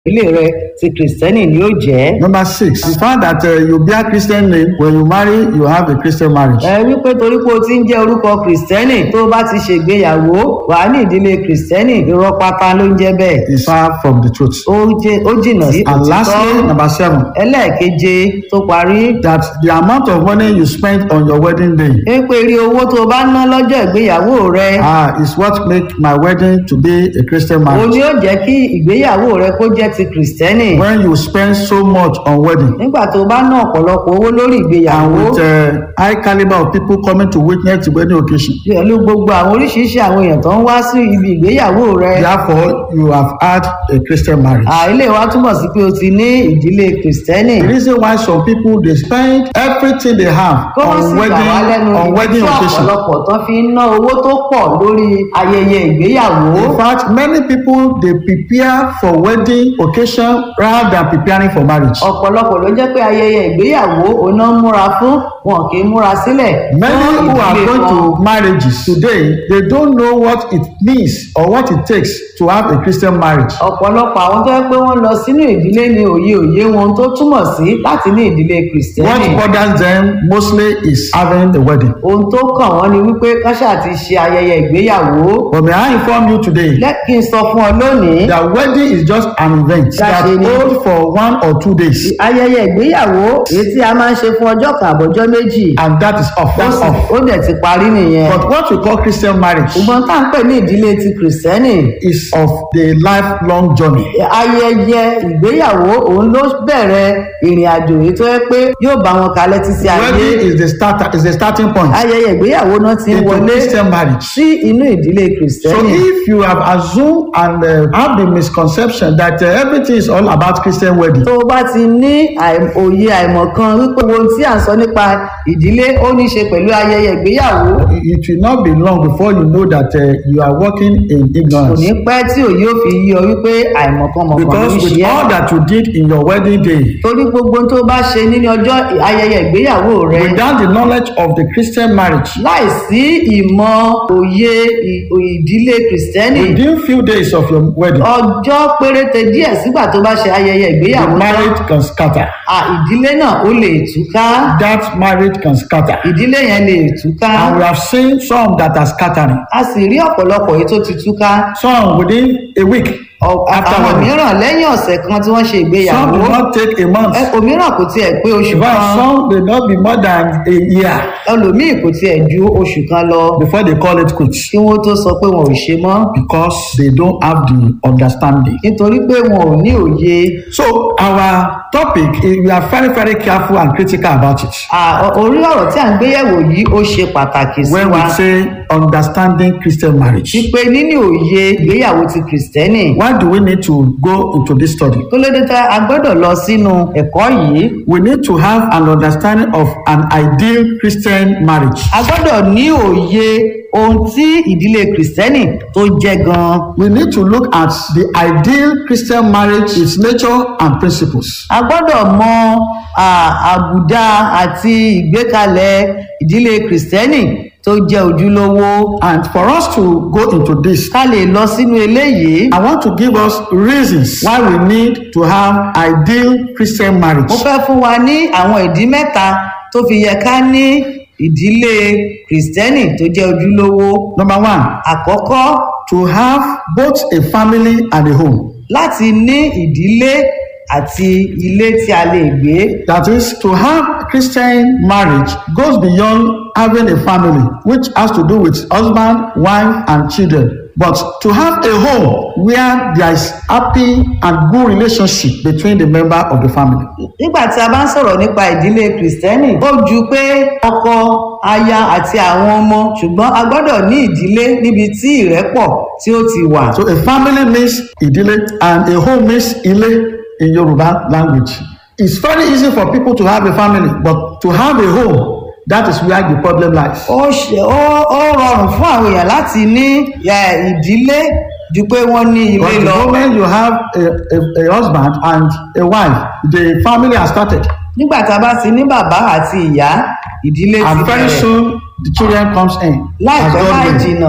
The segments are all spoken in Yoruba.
ilé rẹ ti kìrìsìtẹ́nì ni ó jẹ́. Number six, we found that uh, you bear Christian name when you marry, you have a Christian marriage. ẹ wípé torí pé o ti ń jẹ́ orúkọ kìrìsìtẹ́nì tó o bá ti ṣègbéyàwó wà á ní ìdílé kìrìsìtẹ́nì irọ́ pátá ló ń jẹ́ bẹ́ẹ̀. It's far from the truth. ó jẹ́- ó jìnnà sí And lastly, number seven, ẹlẹ́ẹ̀keje tó parí that the amount of money you spend on your wedding day ń pé rí owó tó o bá ná lọ́jọ́ ìgbéyàwó rẹ ah, is what make my wedding to be a Christian òun marriage. ni ó jẹ́ kí ìgbéyàwó rẹ kó jẹ́ ti kìrìsìtẹ́nì When you spend so much on wedding nígbà tó o bá ná ọ̀pọ̀lọpọ̀ owó lórí and ìgbéyàwó with uh, high caliber of people coming to witness the wedding occasion, pẹ̀lú gbogbo àwọn oríṣiríṣi àwọn èèyàn tó ń wá sí ibi ìgbéyàwó rẹ therefore you have had a Christian marriage. àìlè wa túmọ̀ sí pé o ti ní ìdílé kìrìsìtẹ́nì The reason why some people they spend everything they have kó wọ́n on sì gbà wá lẹ́nu wedding on ibi wedding tí occasion. ọ̀pọ̀lọpọ̀ tó fi ń ná owó tó pọ̀ lórí ayẹyẹ ìgbéyàwó In fact, many people they prepare for wedding occasion rather than preparing for marriage. ọ̀pọ̀lọpọ̀ ló jẹ́ pé ayẹyẹ ìgbéyàwó oná ń múra fún wọn kì í múra sílẹ̀ Many fún who are ìdílé going wọn. to marriages today, they don't know what it means or what it takes to have a Christian marriage. ọ̀pọ̀lọpọ̀ àwọn tó yẹ pé wọ́n lọ sínú ìdílé ní òye òye wọn tó túmọ̀ sí láti ní ìdílé What kìrìsìtẹ́nì bothers them mostly is having a wedding. ohun tó kàn wọ́n ni wípé káṣá ti ṣe ayẹyẹ ìgbéyàwó But may I inform you today lẹ́kì ń sọ fún ọ lónìí that wedding is just an event that That's it. holds for one or two days, ayẹyẹ ìgbéyàwó èyí tí a máa ń ṣe fún ọjọ́ kan àbọ̀jọ́ méjì and that is off. ó That's sì- off. ó dẹ̀ ti parí nìyẹn But what we call Christian marriage ṣùgbọ́n tá à ń pè ní ìdílé ti kìrìsìtẹ́nì is of the lifelong journey. ayẹyẹ ìgbéyàwó òun ló bẹ̀rẹ̀ ìrìn àjò èyí tó yẹ pé yóò bá wọn kalẹ̀ títí ayé Wedding is the starter, is the starting point ayẹyẹ ìgbéyàwó náà ti ń into wọlé Christian marriage. sí inú ìdílé So kìrìsìtẹ́nì if you have assumed and uh, have the misconception that uh, everything is all about Christian wedding, tó o bá ti ní àì- òye àìmọ̀kan wípé ohun tí à ń sọ nípa ìdílé ó ní í ṣe pẹ̀lú ayẹyẹ ìgbéyàwó it will not be long before you know that uh, you are working in kò ignorance. ní pẹ́ tí òye ò fi yí ọ wípé àìmọ̀kan mọ̀kan ló Because ń with ṣe all ẹ́ that you did in your wedding day, torí gbogbo ohun tó bá ṣe nínú ọjọ́ ayẹyẹ ìgbéyàwó rẹ without the knowledge of the Christian marriage, láìsí ìmọ̀ òye ì- ìdílé kìrìsìtẹ́nì within few days of your wedding, ọjọ́ péréte díẹ̀ sígbà tó bá ṣe ayẹyẹ the ìgbéyàwó tán marriage can scatter. à, ìdílé náà ó lè túká That marriage can scatter. ìdílé yẹn lè túká And we have seen some that are scattering. a sì rí ọ̀pọ̀lọpọ̀ èyí tó ti túká Some within a week Ọ- after àwọn wedding. mìíràn lẹ́yìn ọ̀sẹ̀ kan tí wọ́n ṣe Some ìgbéyàwó do not take a month. ẹ- òmíràn kò tiẹ̀ pé oṣù In fact, kan some may not be more than a year ẹlòmíì kò tiẹ̀ ju oṣù kan lọ before they call it quits kí wọ́n tó sọ pé wọn ò ṣe mọ́ because they don't have the understanding. nítorí pé wọn ò ní òye So our topic, is we are very, very careful and critical about it. À, ọ- orí ọ̀rọ̀ tí à ń gbéyẹ̀wò yìí ó ṣe pàtàkì sí When wa we say understanding Christian marriage, wípé níní òye ìgbéyàwó ti kìrìsìtẹ́nì why do we need to go into this study? tó lédè tá a gbọ́dọ̀ lọ sínú ẹ̀kọ́ yìí We need to have an understanding of an ideal Christian marriage. a gbọ́dọ̀ ní òye ohun tí ìdílé kìrìsìtẹ́nì tó jẹ́ gan-an We need to look at the ideal Christian marriage, its nature and principles. a gbọ́dọ̀ mọ à, àbùdá àti ìgbékalẹ̀ ìdílé kìrìsìtẹ́nì tó jẹ́ ojúlówó And for us to go into this, ká lè lọ sínú eléyìí I want to give us reasons why we need to have ideal Christian marriage. mo fẹ́ fún wa ní àwọn ìdí mẹ́ta tó fi yẹ ká ní ìdílé kìrìsìtẹ́nì tó jẹ́ ojúlówó Number one, àkọ́kọ́ to have both a family and a home. láti ní ìdílé àti ilé tí a lè gbé That is, to have Christian marriage goes beyond having a family, which has to do with husband, wife, and children. But to have a home where there is happy and good relationship between the member of the family. nígbà tí a bá ń sọ̀rọ̀ nípa ìdílé kìrìsìtẹ́nì ó ju pé ọkọ aya àti àwọn ọmọ ṣùgbọ́n a gbọ́dọ̀ ní ìdílé níbi tí ìrẹ́pọ̀ tí ó ti wà. So a family means idile and a home means ile in Yoruba language. It's very easy for people to have a family, but to have a home, that is where the problem lies. ó ṣe ó ó rọrùn fún àwọn èèyàn láti ní ẹ, ìdílé ju pé wọ́n ní ilé But the lọ. moment you have a, a, a husband and a wife, the family has started. nígbà tá a bá ti ní bàbá àti ìyá ìdílé ti And very bẹ̀rẹ̀ soon the children comes in. as láìpẹ́ God láì willing. jìnnà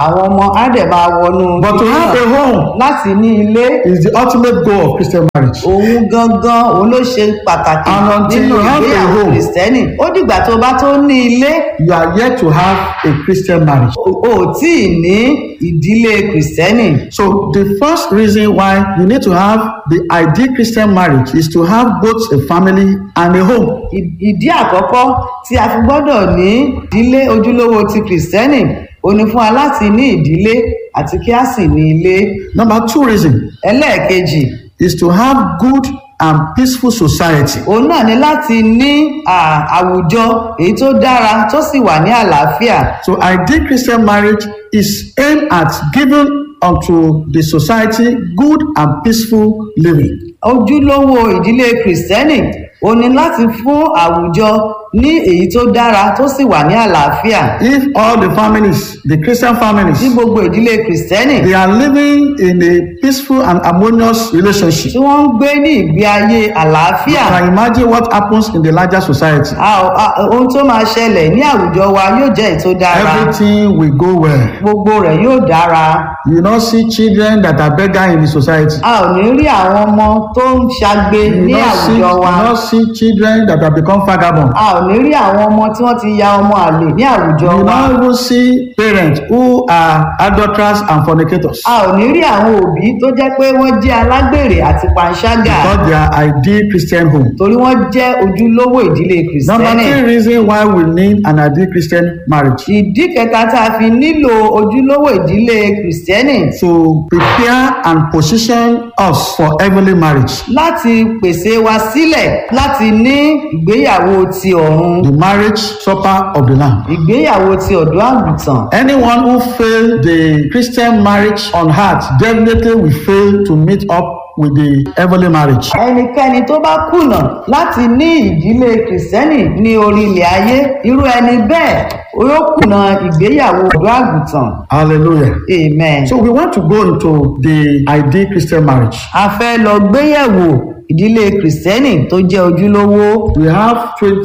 àwọn ọmọ á dẹ̀ máa wọnú But to ilé have náà. a home láti ní ilé is the ultimate goal of Christian marriage. òun gangan òun ló ṣe pàtàkì And until nínú you have a ìgbéyàwó home. kìrìsìtẹ́nì ó dìgbà tó bá tó ní ilé You are yet to have a Christian marriage. o ò tí ì ní ìdílé kìrìsìtẹ́nì So the first reason why you need to have the ideal Christian marriage is to have both a family and a home. Ì- ìdí àkọ́kọ́ tí a fi gbọ́dọ̀ ní ìdílé ojúlówó ti kìrìsìtẹ́nì ó ní fún wa láti ní ìdílé àti kí a sì ní ilé Number two reason ẹlẹ́ẹ̀kejì is to have good and peaceful society. òun náà ní láti ní à, àwùjọ èyí tó dára tó sì wà ní àlàáfíà So ideal Christian marriage is aimed at giving unto the society good and peaceful living. ojúlówó ìdílé kìrìsìtẹ́nì ó ní láti fún àwùjọ ní èyí tó dára tó sì wà ní àlàáfíà If all the families, the Christian ní families, gbogbo ìdílé kìrìsìtẹ́nì they are living in a peaceful and harmonious relationship, tí wọ́n ń gbé ní ìgbé ayé you àlàáfíà can imagine what happens in the larger society. a ò- a- ohun tó máa ṣẹlẹ̀ ní àwùjọ wa yóò jẹ́ èyí tó dára Everything will go well. gbogbo rẹ̀ yóò dára You will not see children that are beggar in the society. a ò ní rí àwọn ọmọ tó ń ṣagbe You will ní not see, you àwùjọ wa will not see children that have become vagabond. a ò ní rí àwọn ọmọ tí wọ́n ti ya ọmọ àlè ní àwùjọ You will wa not even see parents who are adulterers and fornicators. a ò ní rí àwọn òbí tó jẹ́ pé wọ́n jẹ́ alágbèrè àti panṣágà Because they are ideal Christian home. torí wọ́n jẹ́ ojúlówó ìdílé Number kìrìsìtẹ́nì three reason why we need an ideal Christian marriage. ìdí kẹta tá a fi nílò ojúlówó ìdílé kìrìsìtẹ́nì To prepare and position us for heavenly marriage. láti pèsè wa sílẹ̀ láti ní ìgbéyàwó ti ọ̀run The marriage supper of the Lamb. ìgbéyàwó ti ọ̀dọ́ àgùntàn Anyone who failed the Christian marriage on earth definitely will fail to meet up with the heavenly marriage. ẹnikẹ́ni tó bá kùnà láti ní ìdílé kìrìsìtẹ́nì ní orí ilẹ̀ ayé irú ẹni bẹ́ẹ̀ yóò kùnà ìgbéyàwó ọ̀dọ́ àgùntàn Hallelujah. amen. So we want to go into the ideal Christian marriage. a fẹ́ lọ gbéyẹ̀wò ìdílé kìrìsìtẹ́nì tó jẹ́ ojúlówó We have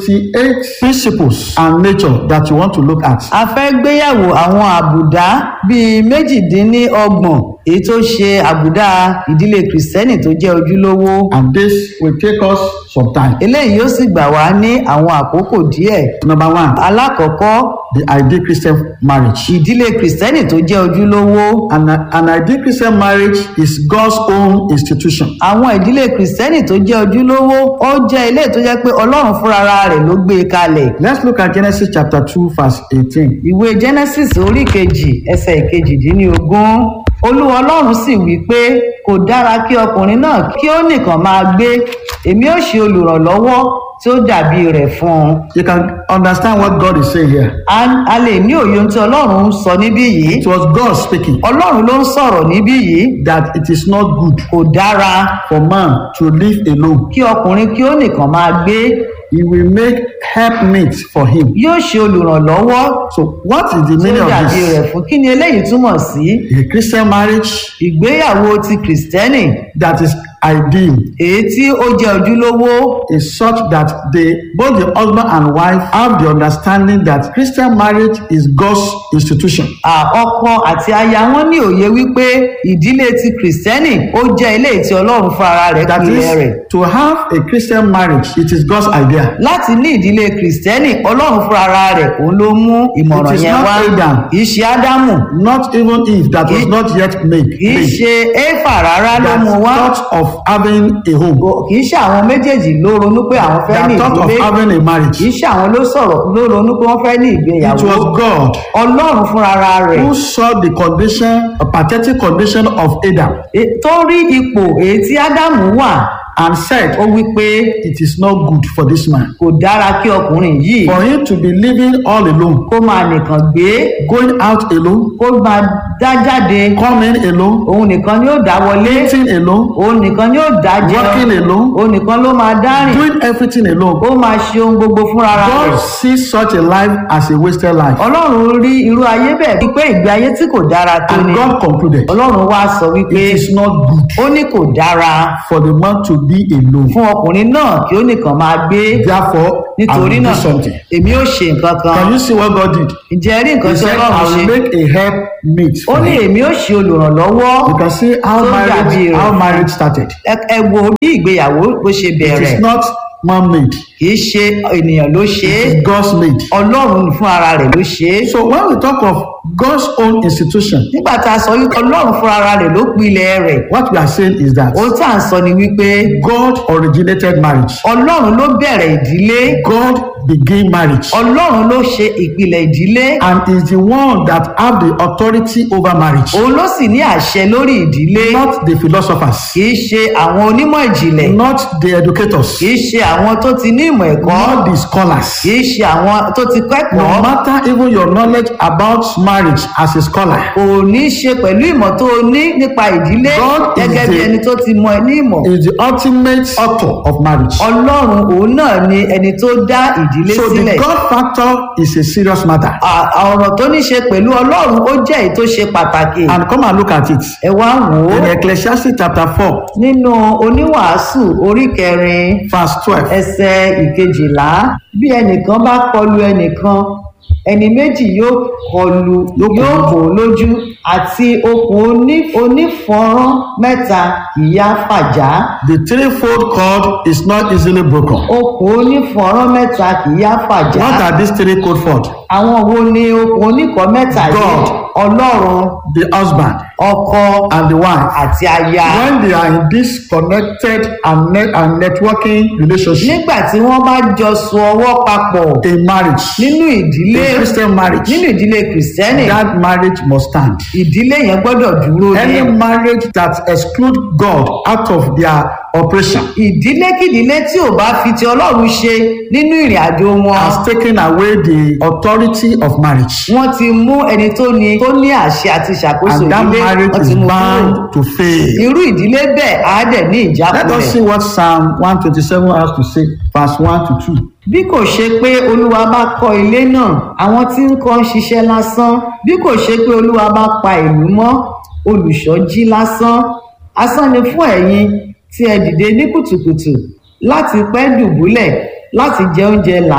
28 principles and nature that you want to look at. a fẹ́ gbéyẹ̀wò àwọn àbùdá bíi méjìdínlọ́gbọ̀n èyí tó ṣe àbùdá ìdílé kìrìsìtẹ́nì tó jẹ́ ojúlówó And this will take us some time. eléyìí yóò sì gbà wá ní àwọn àkókò díẹ̀ Number one, alákọ̀ọ́kọ́ the ideal Christian marriage. ìdílé kìrìsìtẹ́nì tó jẹ́ ojúlówó An, an ideal Christian marriage is God's own institution. àwọn ìdílé kìrìsìtẹ́nì tó jẹ́ ojúlówó ó jẹ́ ilé tó jẹ́ pé ọlọ́run fúnra rẹ̀ ló gbé e kalẹ̀ Let's look at Genesis chapter 2, verse 18. ìwé genesis orí kejì ẹsẹ̀ ìkejìdínlógún olúwa ọlọ́run sì wí pé kò dára kí ọkùnrin náà kí ó nìkan máa gbé èmi ó ṣe olùrànlọ́wọ́ tí ó dàbí rẹ̀ fún un You can understand what God is saying here. a a lè ní òye ohun tí ọlọ́run ń sọ níbí yìí It was God speaking ọlọ́run ló ń sọ̀rọ̀ níbí yìí that it is not good kò dára for man to live alone. kí ọkùnrin kí ó nìkan máa gbé He will make helpmeet for him. yóò ṣe olùrànlọ́wọ́ So, what is the tí ó meaning of dàbí this? rẹ̀ fún kí ni eléyìí túmọ̀ sí A Christian marriage ìgbéyàwó ti kìrìsìtẹ́nì that is ideal èyí tí ó jẹ́ ojúlówó is such that they both the husband and wife have the understanding that Christian marriage is God's institution. à, ọkọ àti aya wọn ní òye wípé ìdílé ti kìrìsìtẹ́nì ó jẹ́ ilé tí ọlọ́run fún ara rẹ̀ That pilẹ̀ rẹ̀ is, to have a Christian marriage, it is God's idea. láti ní ìdílé kìrìsìtẹ́nì ọlọ́run fún ara rẹ̀ òun ló mú ìmọ̀ràn It is yẹn not wá Adam. kì í ṣe ádámù Not even Eve that was It- not yet made. kì í made. ṣe éfà rárá ló That mú wá thought of having a home. kì í ṣe àwọn méjèèjì ló ronú pé àwọn fẹ́ ní That thought of ìdílé having a kì marriage. í ṣe àwọn ló sọ̀rọ̀ ló ronú pé wọ́n fẹ́ ní It ìgbéyàwó was God ọlọ́run fúnra rẹ̀ who saw the condition, a pathetic condition of Adam e- tó rí ipò èyí tí ádámù wà and said, ó wí pé It is not good for this man. kò dára kí ọkùnrin yìí For him to be living all alone, kó máa nìkan gbé going out alone, kó máa dá jáde coming alone, òun nìkan ni ó dá wọlé eating alone, òun nìkan ni ó dá working jẹun alone, òun nìkan ló máa dá rìn doing everything alone. ó máa ṣe ohun gbogbo fúnra rẹ̀ God sees such a life as a wasted life. ọlọ́run rí irú ayé bẹ́ẹ̀ wípé ìgbé ayé tí kò dára tó And ni God concluded, ọlọ́run wá sọ wípé It is not good ó ní kò dára for the man to be alone. fún ọkùnrin náà kí ó nìkan máa gbé Therefore, I nítorí will do náà something. èmi ó ṣe nǹkan kan Can you see what God did? ǹjẹ́ ẹ rí nǹkan He tí said, ọlọ́run I ṣe will make a help meet ó for ní you. èmi ó ṣe olùrànlọ́wọ́ You can see how tó dàbí marriage, rẹ̀ how marriage started. ẹ ẹ wo bí ìgbéyàwó bó ṣe It bẹ̀rẹ̀ is not man-made. kì í ṣe ènìyàn ló ṣe é It is God's made. ọlọ́run fún ara rẹ̀ ló ṣe é So when we talk of God's own institution, nígbà tá a sọ wípé ọlọ́run fún ara rẹ̀ ló pilẹ̀ rẹ̀ what we are saying is that ohun tá à ń sọ ni wípé God originated marriage. ọlọ́run ló bẹ̀rẹ̀ ìdílé God began marriage. ọlọ́run ló ṣe ìpìlẹ̀ ìdílé and is the one that have the authority over marriage. òun ló sì ní àṣẹ lórí ìdílé Not the philosophers, kì í ṣe àwọn onímọ̀ ìjìnlẹ̀ not the educators, kì í ṣe àwọn tó ti ní ìmọ̀ ẹ̀kọ́ not the scholars. kì í ṣe àwọn tó ti No kẹ́kọ̀ọ́ matter even your knowledge about marriage as a scholar, kò ní í ṣe pẹ̀lú ìmọ̀ tó o ní nípa ìdílé God is gẹ́gẹ́ bí the- ẹni tó ti mọ ẹ ní ìmọ̀ is the ultimate author of marriage. ọlọ́run òun náà ni ẹni tó dá ìdílé So sílẹ̀ the God factor is a serious matter. À- ọ̀rọ̀ tó ní ṣe pẹ̀lú ọlọ́run ó jẹ́ èyí tó ṣe pàtàkì And come and look at it. ẹ wá wò ó In Ecclesiastes chapter 4, nínú oníwàásù orí kẹrin verse 12. ẹsẹ̀ ìkejìlá bí ẹnìkan bá kọlu ẹnìkan ẹni méjì yóò kọlu Yóò kọlu. yóò kò lójú àti okùn oní- onífọ́nrán mẹ́ta ìyá fàjá The threefold cord is not easily broken. okùn onífọ́nrán mẹ́ta ìyá fàjá What are these three cord cord? àwọn wo ni okùn oníkọ́ mẹ́ta yìí God. ọlọ́run The husband ọkọ and the wife. àti aya when they are in this connected and, net and networking relationship nígbà tí wọ́n bá jọ so ọwọ́ papọ̀ in marriage nínú ìdílé a christian marriage nínú ìdílé kìrìsìtẹ́nì that marriage must stand ìdílé yẹn gbọ́dọ̀ dúró ní any marriage that exclude god out of their operation ìdílé kìdílé tí ò bá fi ti ọlọ́run ṣe nínú ìrìn àjò wọn has taken away the authority of marriage wọ́n ti mú ẹni tó ní tó ní àṣẹ àti ìṣàkóso and that ìdílé marriage wọ́n is ti mú kúrò bound to fail irú ìdílé bẹ́ẹ̀ á dẹ̀ ní let us ìjákulẹ̀ see what psalm one twenty-seven has to say verse one to two bí kò ṣe pé olúwa bá kọ́ ilé náà àwọn tí ń kọ́ ń ṣiṣẹ́ lásán bí kò ṣe pé olúwa bá pa ìlú mọ́ olùṣọ́ jí lásán asán ni fún ẹ̀yin tí ẹ dìde ní kùtùkùtù láti pẹ́ dùbúlẹ̀ láti jẹ oúnjẹ là